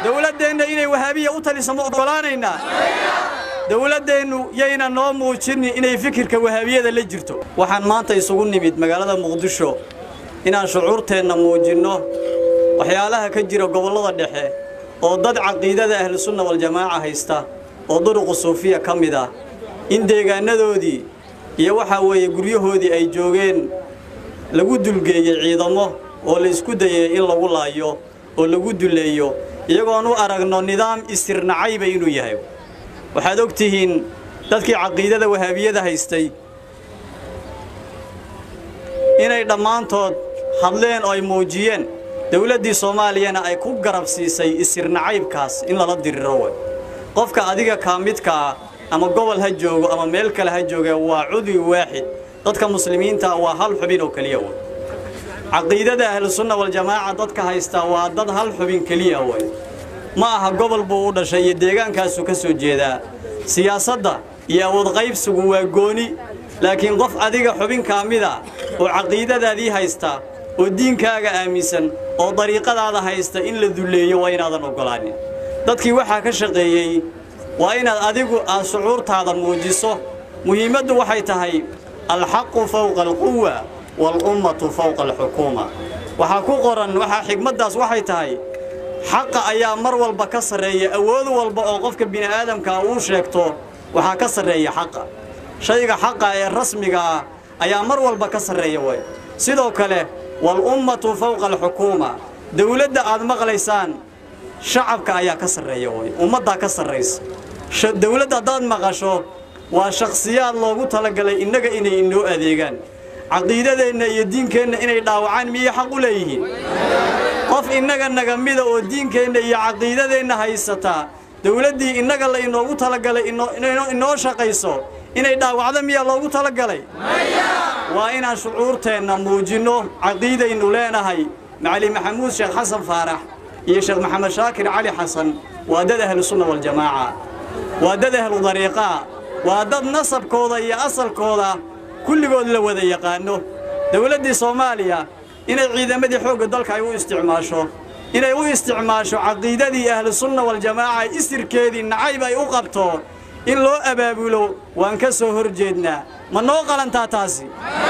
dowladdeenna inay wahaabiya u taliso ma oggolaanaynaa dowladdeennu yayna noo muujinin inay fikirka wahaabiyada la jirto waxaan maanta isugu nimid magaalada muqdisho inaan shucuurteenna muujinno waxyaalaha ka jira gobollada dhexe oo dad caqiidada ahlusunna waljamaaca haysta oo duruqu suufiya ka mid ah in deegaanadoodii iyo waxaa weeye guryahoodii ay joogeen lagu dulgeeyey ciidamo oo la isku dayay in lagu laayo oo lagu duleeyo iyagoon u aragno nidaam istirnacayba inuu yahay waxaad og tihiin dadkii caqiidada wahaabiyada haystay inay dhammaantood hadleen oo ay muujiyeen dowladdii soomaaliyana ay ku garab siisay isirnacaybkaas in lala diriro way qofka adiga kaa midka ah ama gobol ha joogo ama meel kale ha jooge waa cudwi waaxid dadka muslimiinta waa hal xubin oo keliya way caqiidada ahlusunna waljamaaca dadka haystaa waa dad hal xubin keliya way ma aha gobol buu u dhashay iyo deegaankaasuu ka soo jeedaa siyaasadda iyo awood qaybsigu waa gooni laakiin qof adiga xubin kaa mida oo caqiidadaadii haysta oo diinkaaga aaminsan oo dariiqadaada haysta in la dulleeyo waa inaadan oggolaanin dadkii waxaa ka shaqeeyey waa inaad adigu aad shucuurtaada muujiso muhiimaddu waxay tahay alxaqu fawqa alquwa walummatu fawqa alxukuuma waxaa ku qoran waxaa xigmaddaas waxay tahay xaqa ayaa mar walba ka sarreeya awood walba oo qofka bini'aadamkaa uu sheegto waxaa ka sarreeya xaqa shayga xaqa ee rasmiga ah ayaa mar walba ka sarreeya way sidoo kale walummatu fawqa alxukuuma dawladda aad maqlaysaan shacabka ayaa ka sarreeya way ummaddaa ka sarraysa dawladda haddaad maqasho waa shakhsiyaad loogu talagalay innaga inay inoo adeegaan caqiidadeenna iyo diinkeenna inay dhaawacaan miyay xaq u leeyihiin qof innaga naga mida oo diinkeenna iyo caqiidadeenna haysataa dawladdii innaga la inoogu talagalay inoo shaqayso inay dhaawacdo miyaa loogu talagalay waa inaan shucuurteenna muujinno caqiidaynu leenahay macali maxamuud sheekh xasan faarax iyo sheekh maxamed shaakir cali xasan waa dad ahlusunna waljamaaca waa dad ahlu dariiqaa waa dad nasabkooda iyo asalkooda kulligood la wada yaqaanno dawladdii soomaaliya inay ciidamadii xoogga dalka ay u isticmaasho inay u isticmaasho caqiidadii ahlusunna waljamaaca isirkeedii nacayb ay u qabto in loo abaabulo waan ka soo hor jeednaa ma noo qalantaa taasi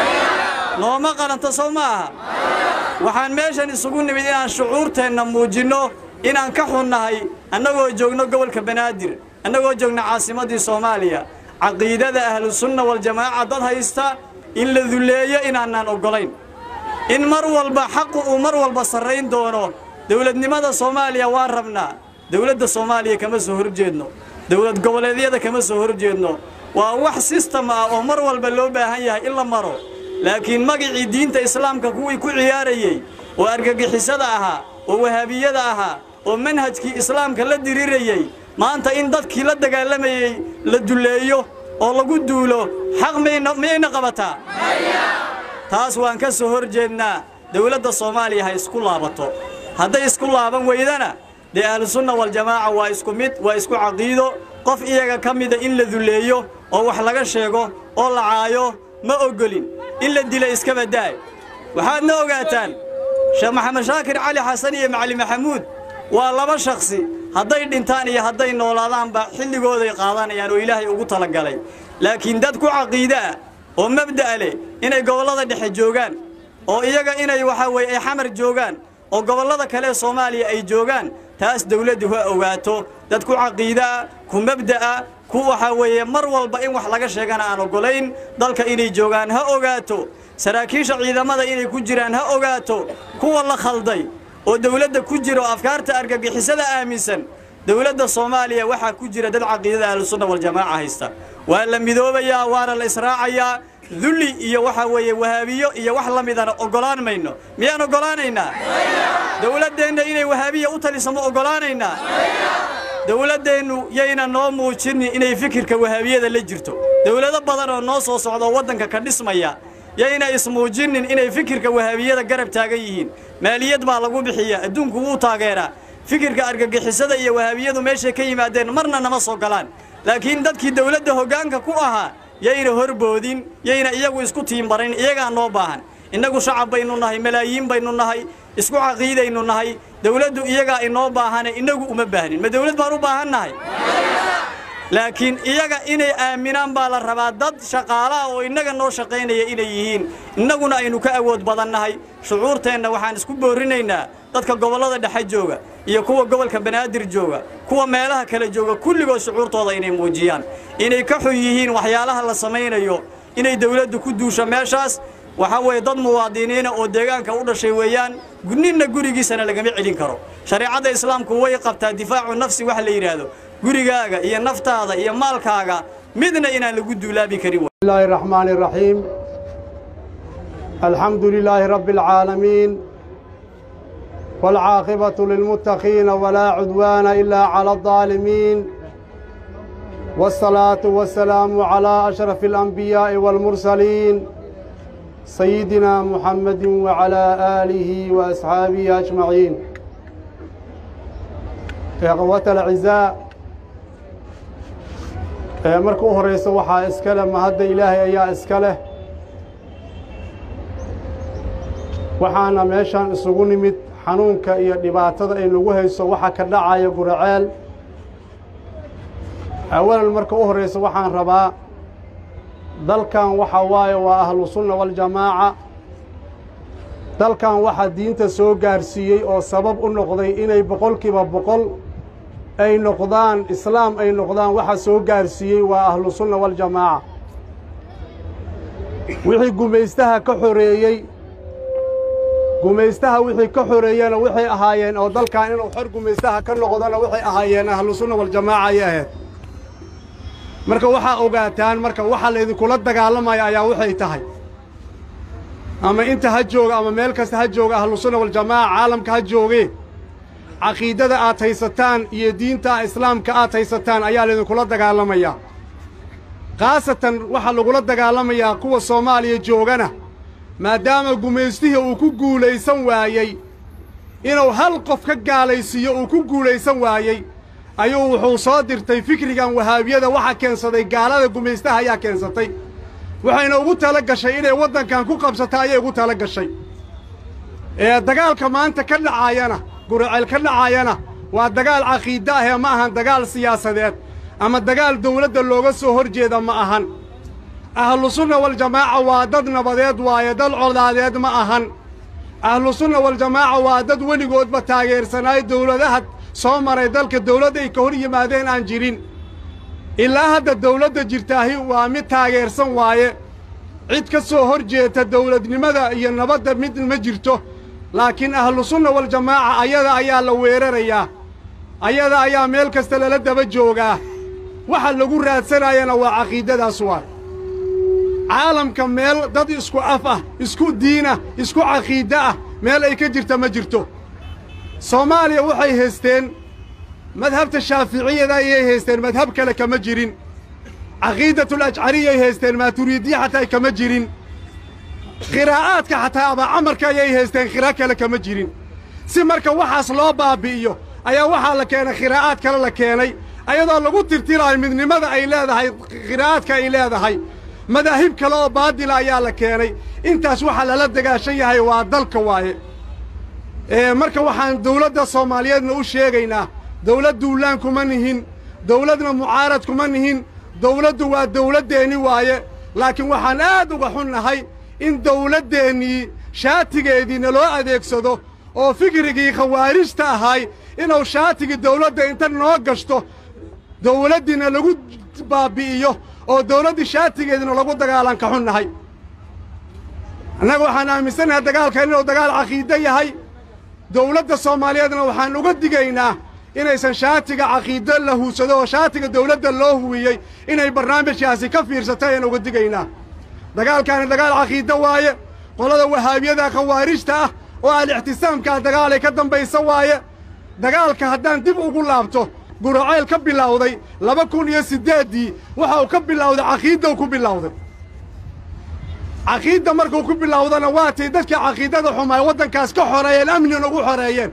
nooma qalanto sow ma aha waxaan meeshan isugu nimid inaan shucuurteenna muujinno inaan ka xunnahay annagoo joogno gobolka banaadir annagoo joogno caasimaddii soomaaliya caqiidada ahlusunna waljamaaca dad haysta in la dulleeyo inaanaan oggolayn in mar walba xaqu uu mar walba sarrayn doono dawladnimada soomaaliya waan rabnaa dawladda soomaaliya kama soo hor jeedno dawlad goboleedyada kama soo hor jeedno waa wax sistem ah oo mar walba loo baahan yahay in la maro laakiin magicii diinta islaamka kuwii ku ciyaarayey oo argagixisada ahaa oo wahaabiyada ahaa oo manhajkii islaamka la dirirayey maanta in dadkii la dagaalamayey la dulleeyo oo lagu duulo xaq miyayna qabataa taas waan ka soo hor jeednaa dawladda soomaaliya ha isku laabato hadday isku laaban weydana dee ahlusunna waljamaaca waa isku mid waa isku caqiido qof iyaga ka mida in la dulleeyo oo wax laga sheego oo la caayo ma oggolin in la dila iskaba daay waxaadna ogaataan sheekh maxamed shaakir cali xasan iyo macali maxamuud waa laba shakhsi hadday dhintaan iyo hadday noolaadaanba xilligooday qaadanayaan oo ilaahay ugu talagalay laakiin dad ku caqiide ah oo mabda'a leh inay gobollada dhexe joogaan oo iyaga inay waxaa weeye ay xamar joogaan oo gobollada kale ee soomaaliya ay joogaan taas dawladdu ha ogaato dad ku caqiidaa ku mabda'a ku waxaa weeye mar walba in wax laga sheegana aan oggolayn dalka inay joogaan ha ogaato saraakiisha ciidamada inay ku jiraan ha ogaato kuwa la khalday oo dawladda ku jira oo afkaarta argagixisada aaminsan dawladda soomaaliya waxaa ku jira dad caqiidada ahlusunna waljamaaca haysta waa la midoobayaa waana la israacayaa dulli iyo waxaa weeye wahaabiyo iyo wax la midana oggolaan mayno miyaan oggolaanaynaa dawladdeenna inay wahaabiya u taliso ma oggolaanaynaa dawladdeennu yayna noo muujinin inay fikirka wahaabiyada la jirto dawlado badan oo noo soo socda oo waddanka ka dhismaya yayna ismuujinin inay fikirka wahaabiyada garab taagan yihiin maaliyad baa lagu bixiya adduunku wuu taageeraa fikirka argagixisada iyo wahaabiyadu meeshay ka yimaadeen marna nama soo galaan laakiin dadkii dawladda hoggaanka ku ahaa yayna horboodin yayna iyagu isku tiimbarayn iyagaa noo baahan innagu shacab baynu nahay malaayiin baynu nahay isku caqiidaynu nahay dawladdu iyagaa inoo baahane innagu uma baahnin ma dawlad baan u baahan nahay laakiin iyaga inay aaminaan baa la rabaa dad shaqaalaha oo innaga noo shaqaynaya inay yihiin innaguna aynu ka awood badannahay shucuurteenna waxaan isku boorrinaynaa dadka gobollada dhexe jooga iyo kuwa gobolka banaadir jooga kuwa meelaha kale jooga kulligood shucuurtooda inay muujiyaan inay ka xun yihiin waxyaalaha la samaynayo inay dawladdu ku duusho meeshaas waxaa weeye dad muwaadiniina oo deegaanka u dhashay weeyaan ninna gurigiisana lagama celin karo shareecadda islaamku way qabtaa difaacu nafsi wax la yidhaahdo gurigaaga iyo naftaada iyo maalkaaga midna inaan lagu duulaabi karin الله الرحمن الرحيم الحمد لله رب العالمين والعاقبة للمتقين ولا عدوان إلا على الظالمين والصلاة والسلام على أشرف الأنبياء والمرسلين سيدنا محمد وعلى آله وأصحابه أجمعين إخوة الأعزاء ee marka u horraysa waxaa iska leh mahadda ilaahay ayaa iska leh waxaana meeshaan isugu nimid xanuunka iyo dhibaatada ay nagu hayso waxa ka dhacaya guraceel awalan marka u horraysa waxaan rabaa dalkan waxa waaye waa ahlusunna waljamaaca dalkan waxaa diinta soo gaarsiiyey oo sabab u noqday inay boqolkiiba boqol ay noqdaan islaam ay noqdaan waxa soo gaarsiiyey waa ahlusunna waljamaaca wixii gumaystaha ka xoreeyey gumaystaha wixii ka xoreeyena waxay ahaayeen oo dalkan inuu xor gumaystaha ka noqdona waxay ahaayeen ahlusunna waljamaaca ayay ahayd marka waxaa ogaataan marka waxa laydinkula dagaalamaya ayaa waxay tahay ama inta ha jooga ama meel kasta ha jooga ahlusunna waljamaaca caalamka ha joogee caqiidada aad haysataan iyo diinta islaamka aad haysataan ayaa laydinkula dagaalamayaa khaasatan waxaa lagula dagaalamayaa kuwa soomaaliya joogana maadaama gumaystihii uu ku guulaysan waayey inuu hal qof ka gaalaysiiyo uu ku guulaysan waayey ayuu wuxuu soo dirtay fikrigan wahaabiyada waxa keensaday gaalada gumaystaha ayaa keensatay waxayna ugu tala gashay inay waddankan ku qabsato ayay ugu tala gashay ee dagaalka maanta ka dhacaayana guraceel ka dhacaayana waa dagaal caqiide ahee ma ahan dagaal siyaasadeed ama dagaal dawladda looga soo hor jeeda ma ahan ahlusunna waljamaaca waa dad nabadeed waaye dad codaadeed ma ahan ahlusunna waljamaaca waa dad weligoodba taageersanaayo dawladaha soo maray dalka dawladda ay ka hor yimaadeen aan jirin ilaa hadda dawladda jirtaahi waa mid taageersan waaye cid ka soo hor jeeta dawladnimada iyo nabadda mid ma jirto laakiin ahlusunna waljamaaca ayada ayaa la weerarayaa ayada ayaa meel kasta lala daba joogaa waxa lagu raadsanayana waa caqiidadaas waa caalamka meel dad isku af ah isku diinah isku caqiide ah meel ay ka jirta ma jirto soomaaliya waxay haysteen madhabta shaaficiyada ayay haysteen madhab kale kama jirin caqiidatul ajcariyay haysteen maaturiidiya xataa kama jirin khiraa'aadka xataa abaacamarka ayay haysteen khira kale kama jirin si marka waxaas loo baabbi'iyo ayaa waxaa la keenay khiraa'aad kale la keenay ayadoo lagu tirtiraayo midnimada ay leedahay khiraa'aadka ay leedahay madaahib kale oo baadila ayaa la keenay intaas waxaa lala dagaashan yahay waa dalka waaye marka waxaan dawladda soomaaliyeedna u sheegaynaa dawlad duulaan kuma nihin dawladna mucaarad kuma nihin dawladdu waa dawladdeenni waaye laakiin waxaan aad uga xunnahay in dawladdeennii shaatigeedii naloo adeegsado oo fikrigii khawaarijta ahay inuu shaatigii dawladda inta noo gashto dawladdiina lagu baabbi'iyo oo dawladdii shaatigeediina lagu dagaalan ka xunnahay annaga waxaan aaminsannahay dagaalkan inuu dagaal caqiide yahay dawladda soomaaliyeedna waxaan uga digaynaa inaysan shaatiga caqiide la huudsado oo shaatiga dawladda loo huwiyey inay barnaamijkaasi ka fiirsato ayaan uga digaynaa dagaalkaani dagaal caqiide waaye qolada wahaabiyada khawaarijta ah oo al-ixtisaamkaa dagaalay ka dambaysa waaye dagaalka haddaan dib ugu laabto guracayl ka bilowday laba kun iyo siddeeddii waxa uu ka bilowday caqiidda u ku bilowday caqiidda markuu ku bilowdana waatay dadkii caqiidada xumaay waddankaas ka xoreeyeen amnin ugu xoreeyeen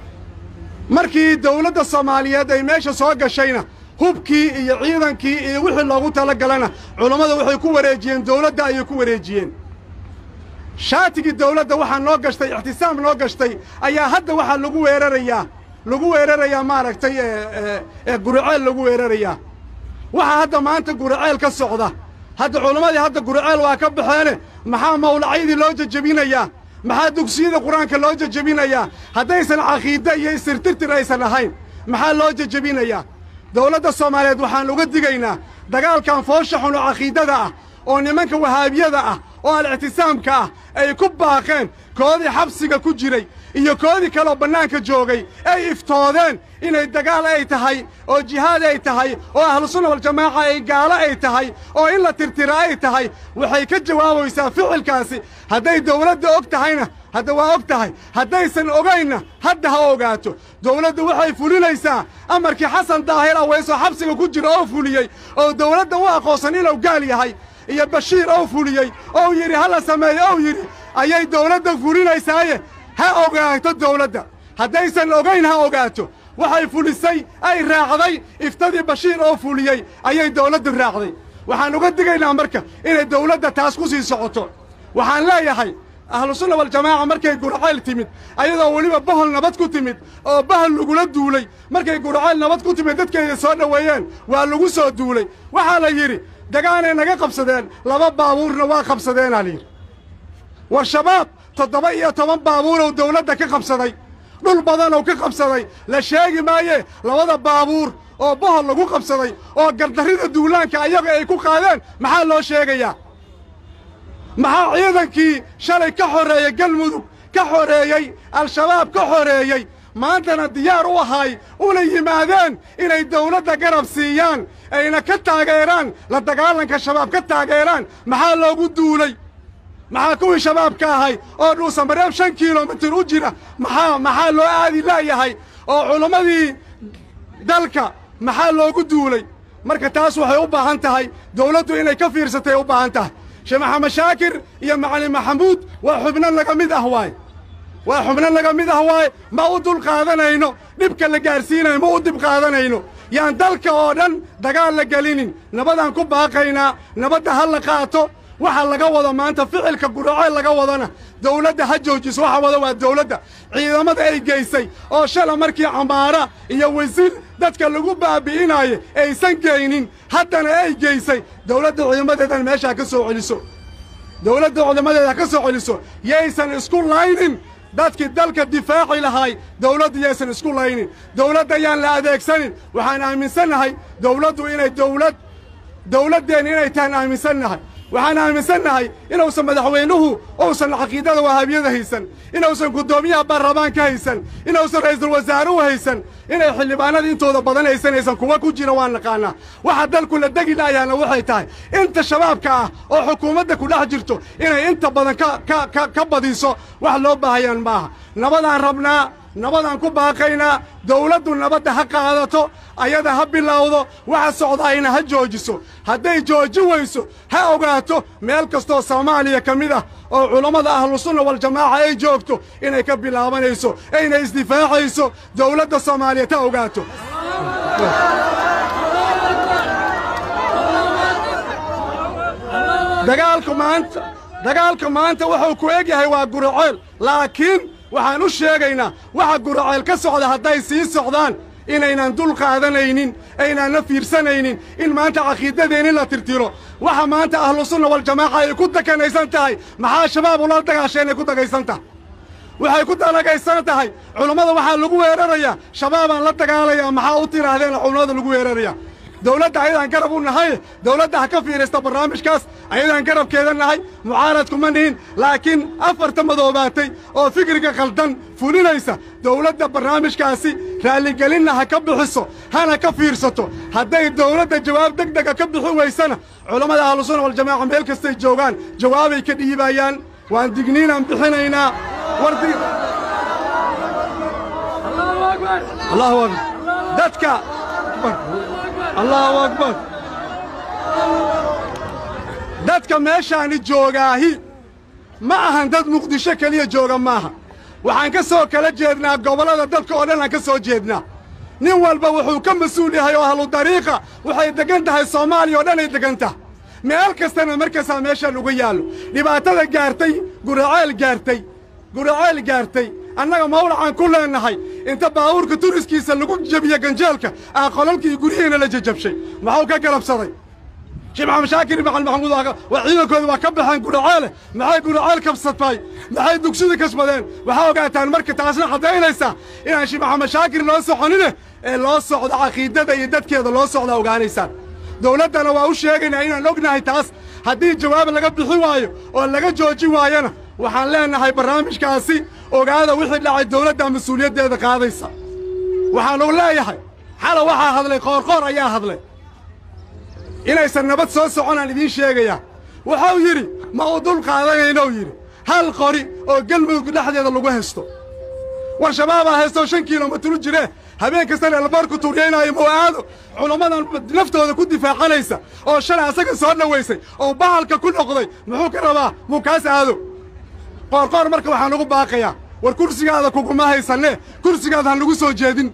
markii dawladda soomaaliyeed ay meesha soo gashayna hubkii iyo ciidankii iyo wixii loogu tala galana culammada waxay ku wareejiyeen dawladda ayay ku wareejiyeen shaatigii dawladda waxaa noo gashtay ixtisaam noo gashtay ayaa hadda waxaa lagu weerarayaa lagu weerarayaa maaragtay ee guriceel lagu weerarayaa waxaa hadda maanta guriceel ka socda hadda culammadii hadda guriceel waa ka baxeene maxaa mawlacyadii loo jejebinayaa maxaa dugsiyada qur-aanka loo jejebinayaa haddaysan caqiide iyo istirtirtir aysan ahayn maxaa loo jejebinayaa dawladda soomaaliyeed waxaan uga digaynaa dagaalkan foosha xun oo caqiidada ah oo nimanka wahaabiyada ah oo al-ictisaamka ah ay ku baaqeen koodii xabsiga ku jiray iyo koodii kaleoo bannaanka joogay ay iftoodeen inay dagaal ay tahay oo jihaad ay tahay oo ahlusunna waljamaaca ay gaalo ay tahay oo in la tirtira ay tahay waxay ka jawaabaysaa ficilkaasi hadday dawladda og tahayna hadda waa og tahay haddaysan ogaynna hadda ha ogaato dawladdu waxay fulinaysaa amarkii xasan daahir aweysoo xabsiga ku jira oo fuliyey oo dawladda u aqoonsan inuu gaal yahay iyo bashiir oo fuliyey ou yidhi ha la sameeyo ou yidhi ayay dawladda fulinaysaaye ha ogaato dawladda haddaysan ogayn ha ogaato waxay fulisay ay raacday iftadii bashiir oo fuliyey ayay dawladdu raacday waxaan uga digaynaa marka inay dawladda taas ku sii socoto waxaan leeyahay ahlusunna waljamaaca markay gurcayl timid ayadoo weliba bahol nabad ku timid oo bahol lagula duulay markay gurcayl nabad ku timid dadkeeda soo dhoweeyeen waa lagu soo duulay waxaa la yidhi dagaanay naga qabsadeen laba baabuurna waa qabsadeenaa layidhi war shabaab toddoba iyo toban baabuurow dawladda ka qabsaday dhul badanow ka qabsaday la sheegi maaye labada baabuur oo bohol lagu qabsaday oo gardarrida duulaanka ayaga ay ku qaadeen maxaa loo sheegayaa maxaa ciidankii shalay ka xoreeyey galmudug ka xoreeyey al-shabaab ka xoreeyey maantana diyaar u ahay una yimaadeen inay dawladda garab siiyaan ayna ka taageeraan la dagaalanka shabaab ka taageeraan maxaa loogu duulay maxaa kuwii shabaabka ahay oo dhuusamareeb shan kilomitir u jira maxaa maxaa loo aadi laayahay oo culammadii dalka maxaa loogu duulay marka taas waxay u baahan tahay dawladdu inay ka fiirsatay u baahan tahay sheekh maxamed shaakir iyo macalin maxamuud waa xubno laga mid ah waaye waa xubno laga mid ah waaye ma u dul qaadanayno dhibka la gaarsiinayo ma u dib qaadanayno yaan dalka oo dhan dagaal la gelinin nabadaan ku baaqaynaa nabadda ha la qaato waxa laga wado maanta ficilka guraceel laga wadana dawladda ha joojiso waxa wada waa dawladda ciidamada ay geysay oo shala markii camaara iyo wasiir dadka lagu baabi'inaayo aysan geynin haddana ay geysay dawladda ciidamadeedan meesha ha ka soo celiso dawladda ciidamadeeda ha ka soo celiso yaysan isku laynin dadkii dalka difaaci lahaay dawladdu yaysan isku laynin dawladda yaan la adeegsanin waxaan aaminsannahay dawladdu inay dawlad dawladdeenna inay tahan aaminsannahay waxaan aaminsannahay inuusan madaxweynuhu uusan caqiidada wahaabiyada haysan inuusan guddoomiyaha baarlamaanka haysan inuusan ra'iisul wasaaruhu haysan inay xildhibaanada intooda badan haysanaysan kuwa ku jira waan naqaanaa waxa dalku la degi laayaana waxay tahay inta shabaabka ah oo xukuumadda ku dhex jirto inay inta badan ka ka badiso wax loo baahayaan maaha nabadaan rabnaa nabadaan ku baaqaynaa dawladdu nabadda ha qaadato ayada ha bilowdo waxa socdaayna ha joojiso hadday jooji weyso ha ogaato meel kastoo soomaaliya ka mid ah oo culammada ahlusunna waljamaaca ay joogto inay ka bilaabanayso ayna isdifaacayso dawladda soomaaliyeed ha ogaato dagaalku maanta dagaalka maanta wuxuu ku eg yahay waa guraceel laakiin waxaan u sheegaynaa waxa guraceel ka socda hadday sii socdaan inaynan dul qaadanaynin aynaanna fiirsanaynin in maanta caqiidadeenni la tirtiro waxa maanta ahlusunna waljamaaca ay ku dakanaysan tahay maxaa shabaab ula dagaasheen ay ku dagaysan tahay waxay ku dalagaysan tahay culummada waxaa lagu weerarayaa shabaabaan la dagaalayaa maxaa u tidhaahdeena culummada lagu weerarayaa dawladda ayadaan garab u nahay dawladda ha ka fiiraysta barnaamijkaas ayadaan garabkeeda nahay mucaaradkuma nihin laakiin afarta madoobaatay oo fikriga khaldan fulinaysa dawladda barnaamijkaasi raalligelinna ha ka bixiso hana ka fiirsato hadday dawladda jawaab deg dega ka bixi weysana culammada ahlusunna waljamaaca meel kastay joogaan jawaabay ka dhiibayaan waan digniinaan bixinaynaa wardi allahu akbar dadka allahu akbar dadka meeshaani joogaahi ma ahan dad muqdisho keliya jooga maaha waxaan ka soo kala jeednaa gobollada dalka oo dhan aan ka soo jeednaa nin walba wuxuu ka mas-uul yahay oo ahlu dariiqa waxay deggan tahay soomaaliya oo dhan ay deggan tahay meel kastana markastaa meeshaan uga yaallo dhibaatada gaartay guraceel gaartay guraceel gaartay annaga mawlacaan ku leennahay inta baabuurka turiskiisa lagu jebiye ganjeelka aa qolalkii guryihiina la jajabshay maxuu ka galabsaday sheekh maxamed shaakir maxal maxamuud waa ciidankooda waa ka baxeen guraceele maxay guraceel kabsatay maxay dugsida kasbadeen waxaa ogaataan marka taasna caddaynaysaa inaan sheekh maxamed shaakir loo soconine ee loo socdo caqiidada iyo dadkeeda loo socda ogaanaysaan dowladdana waa u sheegaynaa inaan ognahay taas haddii jawaab laga bixi waayo oo laga joojin waayona waxaan leennahay barnaamijkaasi ogaada wixii dhacay dowladda mas-uuliyaddeeda qaadaysa waxaanu leeyahay xala waxaa hadlay qoorqoor ayaa hadlay inaysan nabad soo soconaan idiin sheegayaa wuxuu yidhi ma uu dul qaadanaynou yidhi hal qori oo galmudug dhexdeeda lagu haysto war shabaabaa haystoo shan kilomitru jiree habeen kastana elboorku tuuryaynaayo mawa'aado culammadan naftooda ku difaacanaysa oo shalay asaga soo dhowaysay oo bahalka ku noqday muxuu ka rabaa muu kaas aado qoorqoor marka waxaan ugu baaqayaa war kursigaada kuguma haysanne kursigaada ha nagu soo jeedin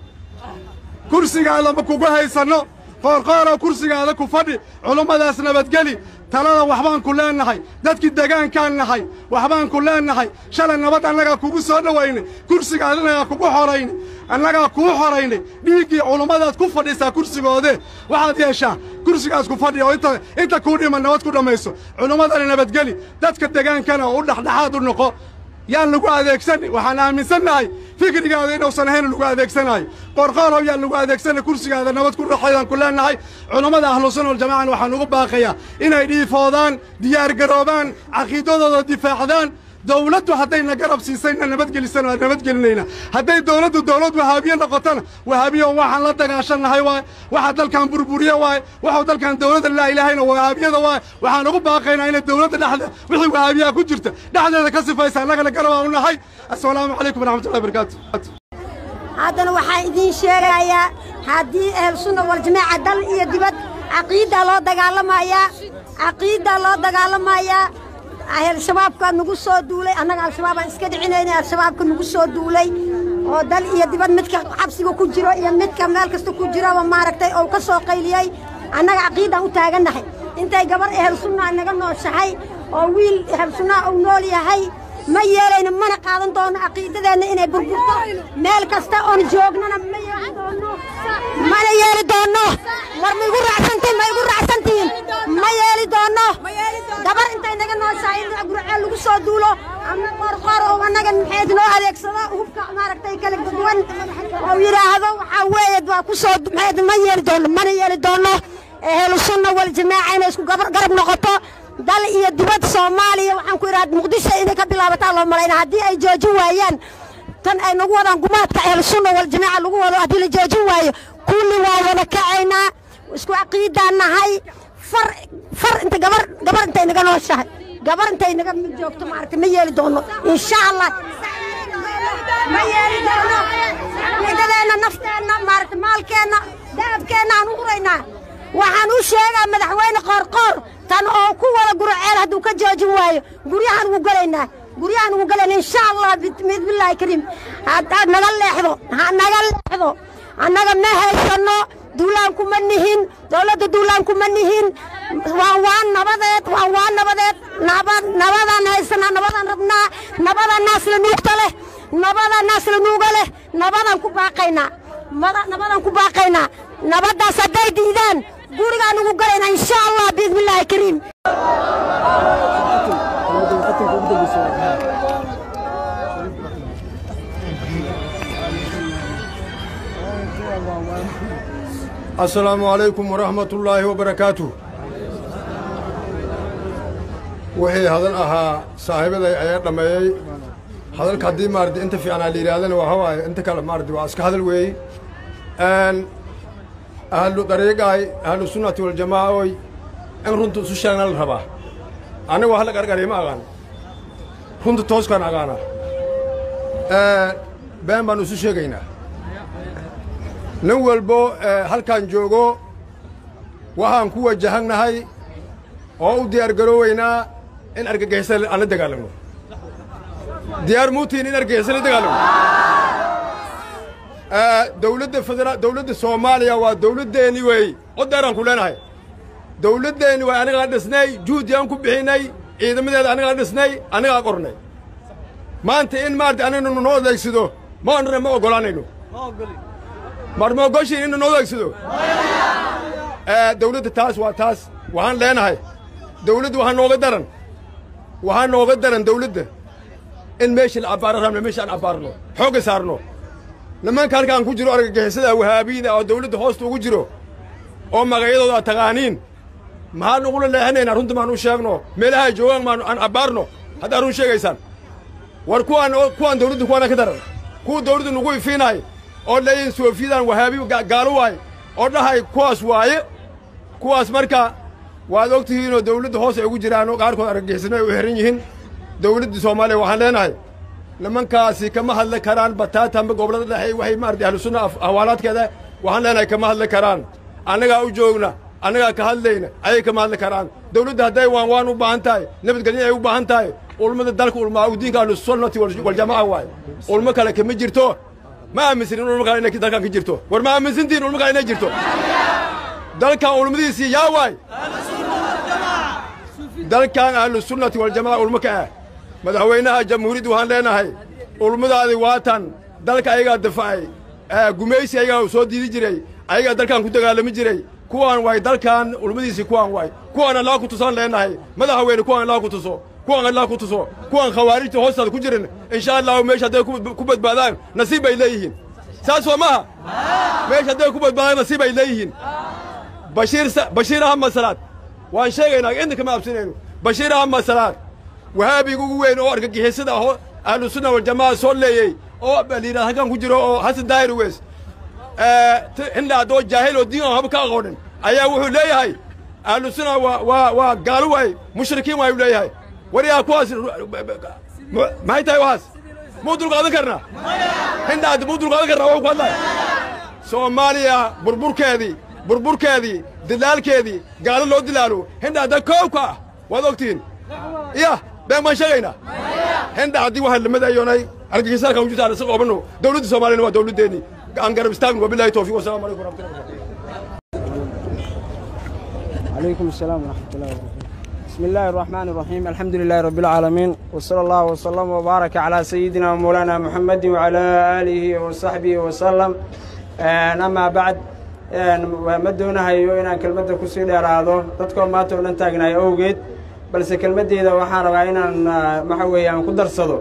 kursigaada ma kugu haysanno qoorqooroo kursigaada ku fadhi culummadaas nabadgeli talada waxbaan ku leennahay dadkii degaankaan nahay waxbaan ku leennahay shalay nabad annagaa kugu soo dhowaynay kursigaad annagaa kugu xoraynay annagaa kuu xoraynay dhiiggii culummadaad ku fadhisaa kursigoodee waxaad yeeshaa kursigaas ku fadhi oo inta inta kuu dhiman nabad ku dhammayso culummadana nabadgeli dadka degaankana oo u dhexdhexaad u noqo yaan lagu adeegsanin waxaan aaminsannahay fikrigaada inuusan ahayn lagu adeegsanaayo qorqoorow yaan lagu adeegsanay kursigaada nabad ku raxaydaan ku leennahay culammada ahlusunna waljamacana waxaan ugu baaqayaa inay dhiifoodaan diyaargaroobaan caqiidadooda difaacdaan dawladdu haddayna garab siisayna nabadgelisana waa nabadgelinayna hadday dawladdu dawlad wahaabiye noqotona wahaabiyo waxaan la dagaashannahay waay waxa dalkan burburiye waay waxuu dalkan dawladda laa ilaahayna wahaabiyada waay waxaan ugu baaqaynaa inay dawladda dhexda wixii wahaabiyaha ku jirta dhexdeeda ka sifaysa annagana garabaa u nahay assalaamu calaykum waraxmatullahi barakaatu haddana waxaan idiin sheegayaa haddii ehelsunna waljamaaca dal iyo dibad caqiiddaa loo dagaalamayaa caqiiddaa loo dagaalamayaa al-shabaabka nagu soo duulay annaga al-shabaabaan iska dhicinaynay al-shabaabka nagu soo duulay oo dal iyo dibad midka xabsiga ku jiro iyo midka meel kasta ku jiroba maaragtay oo ka soo qayliyey annaga caqiiddaan u taagannahay intay gabar ehel sunnaa naga nooshahay oo wiil ehel sunnaa uu nool yahay ma yeelayno mana qaadan doono caqiidadeenna inay burburto meel kasta oon joognana ma yeeli doono mana yeeli doono war ma igu raacsantihin ma igu raacsantihin ma yeeli doono gabar intay naga nooshahay in gurceel lagu soo duulo ama qorqor oo annaga maxayd noo adeegsado hubka maaragtay kala duwan oo yidhaahdo waxaa weeye waa ku soo maxayd ma yeeli doono mana yeeli doono ehlu sunna wal jamaaca inay isku garab noqoto dal iyo dibad soomaaliya waxaan ku idhaha muqdisho inay ka bilaabataa loo malayna haddii ay joojin waayaan tan ay nagu wadaan gumaadka ahlusunna waljamaaca lagu wado haddii la joojin waayo kulli waa wada kacaynaa isku caqiidaan nahay far far inta gabar gabar intay naga nooshahay gabar intay naga mid joogto maaragtay ma yeeli doono insha allah ma yeeli doono caqiidadeenna nafteenna maaragtay maalkeenna dahabkeenna aan u huraynaa waxaan u sheegaa madaxweyne qoorqoor tan oo ku wada guraceel hadduu ka joojin waayo guryahan ugu gelaynaa guryahan ugu gelaynaa insha allah bismillaahi kariim haddaad naga leexdo ha naga leexdo annaga ma haysanno duulaan kuma nihin dawladda duulaan kuma nihin waa waa nabadeed waa waa nabadeed nabad nabadaan haysanaa nabadaan rabnaa nabadaan naasla nuugta leh nabadaan naasla nuuga leh nabadaan ku baaqaynaa nabadaan ku baaqaynaa nabaddaas hadday diidaan gurigaan ugu galaynaa insha allah biidnillaahi kariim asalaamu calaykum waraxmatullaahi wabarakaatuh wixii hadal ahaa saaxiibaday ayaa dhammeeyey hadalka haddii maaradi inta fiicanaa la yidhahdana waxa waaye inta kale maaradi waa iska hadal weeye ahlu dariiqaay ahlu sunnati waljamaaca oy in runta isu sheegna la rabaa aniga wax la qarqariya ma aqaan runta tooskaan aqaana been baanu isu sheegaynaa nin walbo halkaan joogo waxaan ku wajahannahay oo u diyaar garooweynaa in argagixisa aan la dagaalamno diyaar muutiin in argagixisa la dagaalamno dawladda federa dawladda soomaaliya waa dawladdeenni weey cod dheeraan ku leenahay dawladdeenni waa anigaa dhisnay juhdigaan ku bixinnay ciidamadeeda anigaa dhisnay anigaa qornay maanta in maarata aninu noo adeegsado ma odhana ma oggolaanayno mar ma ogoshiin inu noo adeegsado dawladda taas waa taas waxaan leenahay dawladda waxaa nooga daran waxaa nooga daran dawladda in meeshii la abbaaro rabna meesha aan abbaarno xoogga saarno nimanka halkaan ku jiro argagixisada wahaabiyada oo dawladda hoosta ugu jiro oo magacyadooda aad taqaaniin maxaan ugula leexanaynaa runta maan u sheegno meelaha ay joogaan maan aan abbaarno haddaa run sheegaysaan war kuwaan kuwaan dawladda kuwaana ka daran kuwa dawladda nugu ifiinahay oo leeyihin soofiyadaan wahaabi gaalo waay oo dhahay kuwaas waaye kuwaas marka waad og tihiinoo dawladda hoos ay ugu jiraanoo qaarkood argagixisana ay u xihan yihiin dawladda soomaaliya waxaan leenahay nimankaasi kama hadli karaan bataatanba gobollada dhexe waxay maarata ahlu sunna ahwaalaadkeeda waxaan leenahay kama hadli karaan annagaa u joogna annagaa ka hadlayna ayay kama hadli karaan dawladda hadday waan waan u baahan tahay nabadgelyo ay u baahan tahay ulmada dalka ulmaa diinka ahlusunnati waljamaca waaye ulmo kale kama jirto ma aaminsanin ulmo kale inay dalkan ka jirto war ma aaminsantihin ulmo kale inay jirto dalkan ulmadiisii yaa waay dalkan ahlusunnati waljamaca ulmo ka ah madaxweynaha jamhuuriyadda waxaan leenahay ulmadaadi waatan dalka ayagaa dafacay gumaysi ayagaa soo diidi jiray ayagaa dalkan ku dagaalami jiray kuwaan waay dalkan ulmadiisii kuwaan waay kuwaan allah ku tusaan leenahay madaxweyne kuwaan allah ku tuso kuwaan allah ku tuso kuwaan khawaarijta hoostaada ku jirin insha allahu meesha hadday ku badbaadaan nasiib bay leeyihiin saas waa maaha meesha hadday ku badbaadaan nasiib bay leeyihiin bashiir bashiir ahmad salaad waan sheegaynaa inta kama absinayno bashiir ahmad salaad wahaabiga ugu weyn oo argagixisada ahoo ahlu sunna waljamaca soo leeyey oo liiraa halkan ku jiro oo xasan daahir weys hindhaad oo jaahil oo diin aan haba ka aqoonin ayaa wuxuu leeyahay ahlu sunna waa waa waa gaalo waay mushrikiin waayuu leeyahay war yaa kuwaas maxay tahay waxaas muu dulqaadan karnaa hindhaad muu dulqaadan karnaa waxuu ku hadlaya soomaaliya burburkeedii burburkeedii dilaalkeedii gaalo loo dilaalo hindhaadda koobka ah waad ogtihiin iya been baan sheegaynaa hindha haddii waxaa lamadayoonay argagisaarkan ujuta aan isa qoobanno dawladda soomaaliyana waa dawladdeennii aan garab istaagno wabillahi tawfiiq wasalamu calaykum waraxmatullahi عليكم السلام ورحمة الله وبركاته بسم الله الرحمن الرحيم الحمد لله رب العالمين وصلى الله وسلم وبارك على سيدنا ومولانا محمد وعلى آله وصحبه وسلم أما بعد ma doonahayo inaan kelmadda ku sii dheeraado dadkoo maanta oo dhan taagnaay awgeed balse kelmaddeeda waxaan rabaa inaan waxa weeye aan ku darsado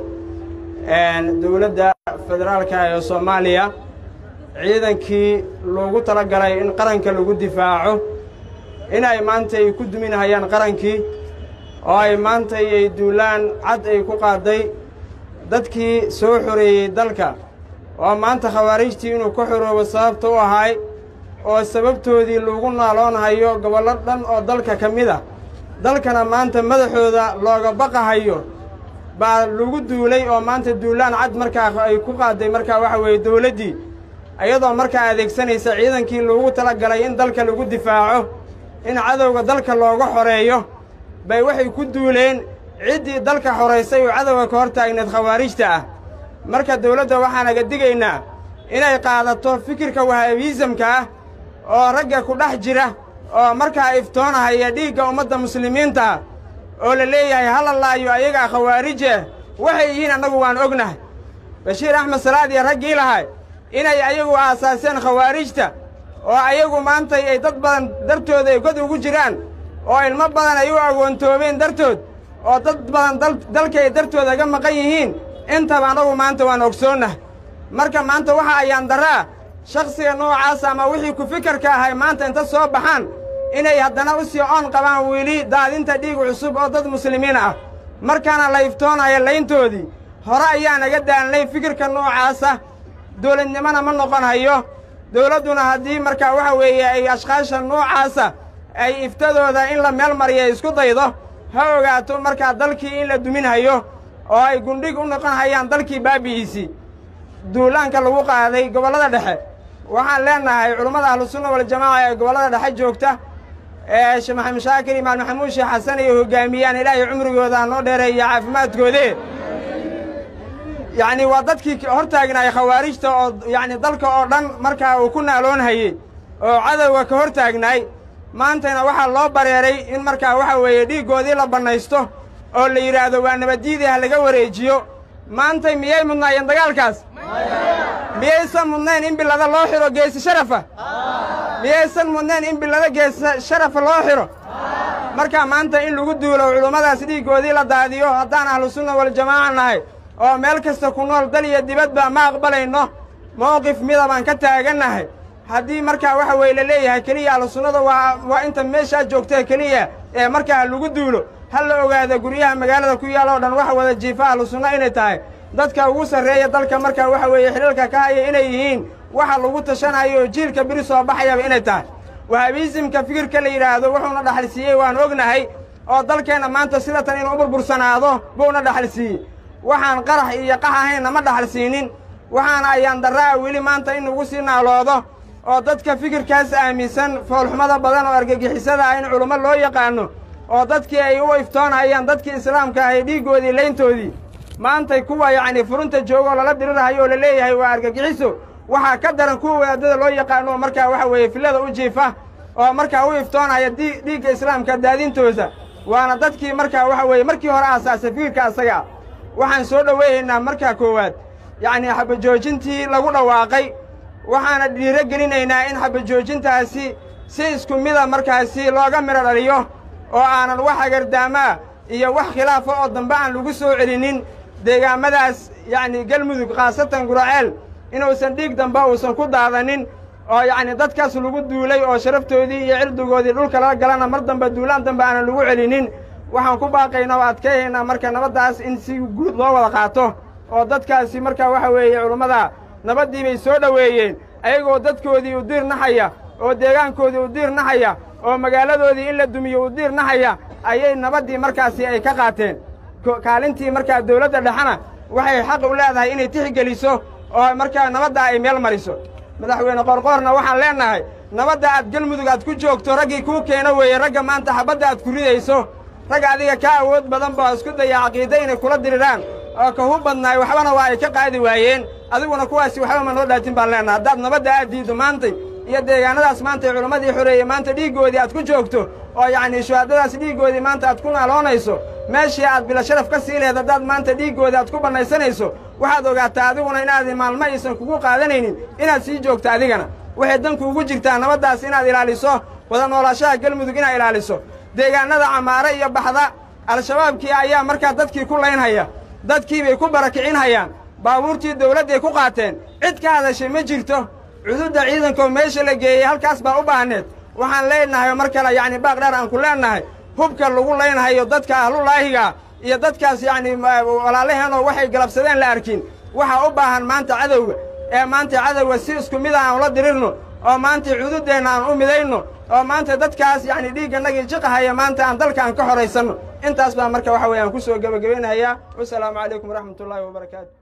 dowladda federaalka ee soomaaliya ciidankii loogu tala galay in qaranka lagu difaaco inay maanta ay ku duminahayaan qarankii oo ay maanta ay duulaan cad ay ku qaaday dadkii soo xoreeyey dalka oo maanta khawaarijtii inuu ka xoroobo sababta u ahay oo sababtoodii lagu naaloonhayo gobollo dhan oo dalka ka mid ah dalkana maanta madaxooda looga baqahayo baa lagu duulay oo maanta duulaan cad markaa ay ku qaaday markaa waxa weeye dawladdii iyadoo markaa adeegsanaysa ciidankii loogu tala galay in dalka lagu difaaco in cadowga dalka looga xoreeyo bay waxay ku duuleen ciddii dalka xoraysay oo cadowga ka hor taagneed khawaarijta ah marka dawladda waxaanaga digaynaa inay qaadato fikirka wahaabiisamka ah oo ragga ku dhex jira oo markaa iftoonahaya dhiigga ummadda muslimiinta oo la leeyahay hala laayo ayagaa khawaarije waxay yihiin annagu waan ognahay bashiir axmed salaad iyo raggii lahay inay ayagu aasaaseen khawaarijta oo ayagu maanta ay dad badan dartooda ay god ugu jiraan oo ilmo badan ay u agoontoobeen dartood oo dad badan dalka ay dartooda ga maqan yihiin intaba annagu maanta waan ogsoonnah marka maanta waxa ayaan daraa shakhsiga noocaas ama wixii ku fikarka ahay maanta inta soo baxaan inay haddana u sii oon qabaan weli daadinta dhiig cusub oo dad muslimiin ah markaana la iftoonayo layntoodii hore ayaa naga daalnay fikirka noocaasa dawladnimona ma noqon hayo dawladduna haddii markaa waxa weeye ay ashkaasha noocaasa ay iftadooda in la meel mariya isku daydo ha ogaato markaa dalkii in la dumin hayo oo ay gundhig u noqon hayaan dalkii baabi'iisii duulaanka lagu qaaday gobollada dhexe waxaan leennahay culummada ahlusunna waljamaaca ee gobollada dhexe joogta ee sheekh maxamed shaakir imaam maxamuud sheekh xasan ay hoggaamiyaan ilaahay cumrigooda ha noo dheereeya caafimaadkoodee yacnii waa dadkii hor taagnaay khawaarijta oo yacni dalka oo dhan markaa uu ku naaloonhayey oo cadowga ka hor taagnaay maantayna waxaa loo bareeray in markaa waxa weeye dhiiggoodii la bannaysto oo la yidhaahdo waa nabaddiidii ha laga wareejiyo maantay miyay mudnaayeen dagaalkaas miyaysan mudnayn in bilada loo xidho geesi sharafa miyaysan mudnayn in bilada geesi sharafa loo xidho markaa maanta in lagu duulo culummadaas dhiiggoodii la daadiyo haddaan ahlu sunna waljamaaca nahay oo meel kasta ku nool dal iyo dibadba ma aqbalayno mowqif mida baan ka taagannahay haddii markaa waxa weeye la leeyahay keliya ahlu sunnada waa waa inta meeshaa joogta keliya ee markaa lagu duulo ha la ogaada guryaha magaalada ku yaal oo dhan waxa wada jiifa ahlu sunna inay tahay dadka ugu sarreeya dalka markaa waxa weeye xidhiilka ka haya inay yihiin waxa lagu tashanayo oo jiilka biri soo baxayaba inay tahay wahabiisimka fikirka la yidhaahdo wuxuuna dhaxalsiiyey waan ognahay oo dalkeenna maanta sida tan inuu u burbursanaado buuna dhaxalsiiyey waxaan qarax iyo qax ahaynna ma dhaxalsiinin waxaana ayaan darra'a weli maanta in lagu sii naaloodo oo dadka fikirkaas aaminsan foolxumada badan oo argagixisada ah in culummo loo yaqaanno oo dadkii ay u iftoonayaan dadkii islaamka ahay dhiiggoodii layntoodii maantay kuwa yacnii furunta joogoo lala dirirahayo oo la leeyahay waa argagixiso waxaa ka daran kuwa wadaadada loo yaqaano oo markaa waxa weeye fillada u jiifa oo markaa u iftoonaya dhiigga islaamka daadintooda waana dadkii markaa waxa weeye markii hore aasaasay fikirka asaga ah waxaan soo dhoweeyaynaa markaa koowaad yacnii xabajoojintii lagu dhawaaqay waxaana dhiiro gelinaynaa in xabajoojintaasi si isku mida markaasi looga midho dhaliyo oo aanan wax agardaamaa iyo wax khilaafa oo dambe aan lagu soo celinin deegaamadaas yacnii galmudug khaasatan guraceel inuusan dhiig dambe uusan ku daadanin oo yacnii dadkaas lagu duulay oo sharaftoodii iyo cirdigoodii dhulka lala galana mar dambe duulaan dambe aanan lagu celinin waxaan ku baaqaynaa oo adkeeyaynaa marka nabaddaas in si guud loo wada qaato oo dadkaasi markaa waxa weeye culummada nabaddii bay soo dhoweeyeen ayagoo dadkoodii u diir naxaya oo deegaankoodii u diir naxaya oo magaaladoodii in la dumiyo u diir naxaya ayay nabaddii markaasi ay ka qaateen kaalintii markaa dawladda dhexena waxay xaq u leedahay inay tixgeliso oo markaa nabadda ay meel mariso madaxweyne qoorqoorna waxaan leennahay nabadda aad galmudug aad ku joogto raggii kuu keeno weeye ragga maanta xabadda aad ku ridayso rag adiga ka awood badan baa isku daya caqiida inay kula diriraan oo ka hu badnaay waxbana waa ay ka qaadi waayeen adiguna kuwaasi waxba ma noo dhaatin baan leennaha haddaad nabadda aad diiddo maantay iyo deegaanadaas maantay culimmadii xoreeyey maanta dhiiggoodii aad ku joogto oo yacnii shuhaadadaas dhiiggoodii maanta aad ku naaloonayso meeshii aad bila sharaf ka sii lehed haddaad maanta dhiiggoodii aad ku bannaysanayso waxaad ogaataa adiguna inaad maalmo aysan kugu qaadanaynin inaad sii joogto adigana waxay danku ugu jirtaa nabaddaas inaad ilaaliso wada noolaashaha galmudug inaad ilaaliso deegaannada camaare iyo baxda al-shabaabkii ayaa markaa dadkii ku laynhaya dadkii bay ku barakicinhayaan baabuurtii dawladday ku qaateen cid ka hadashay ma jirto cududda ciidankoo meesha la geeyey halkaas baa u baahneed waxaan leennahay mar kale yacni baaq dheer aan ku leennahay hubka lagu laynhayo dadka ahlulaahiga iyo dadkaas yacnii walaalaheenoo waxay galabsadeen la arkin waxaa u baahan maanta cadowga ee maanta cadowga si isku mida aan ula dirirno oo maanta cududdeenna aan u midayno oo maanta dadkaas yacni dhiiggannagii jiqahaya maanta aan dalka aan ka horaysanno intaas baa marka waxa weeye aan ku soo gebagabaynayaa wasalaamu calaykum waraxmatullaahi wabarakaatu